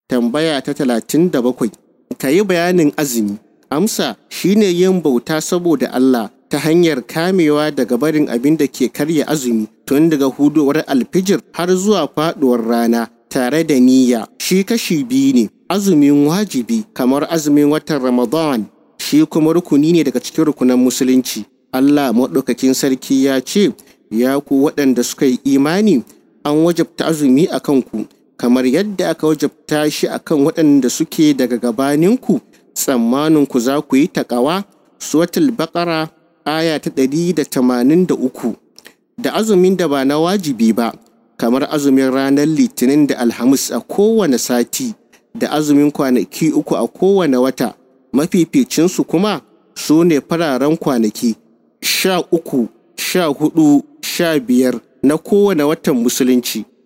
tambaya ta talatin da bakwai ka yi bayanin azumi amsa shine yin bauta saboda Allah ta hanyar kamewa daga barin abin da ke karya azumi tun daga hudowar alfijir har zuwa faduwar rana tare da niyya shi kashi biyu ne azumin wajibi kamar azumin watan ramadan shi kuma rukuni ne daga cikin rukunan musulunci Allah maɗaukakin sarki ya ce ya ku waɗanda suka yi imani an wajabta azumi a kanku kamar yadda aka wajabta shi akan waɗanda suke daga gabaninku tsammanin ku za ku yi taƙawa suratul baƙara aya ta ɗari da tamanin da uku da azumin da ba na wajibi ba kamar azumin ranar litinin da alhamis a kowane sati da azumin kwanaki uku a kowane wata mafificinsu kuma su ne fararen kwanaki sha uku sha hudu sha biyar na kowane watan musulunci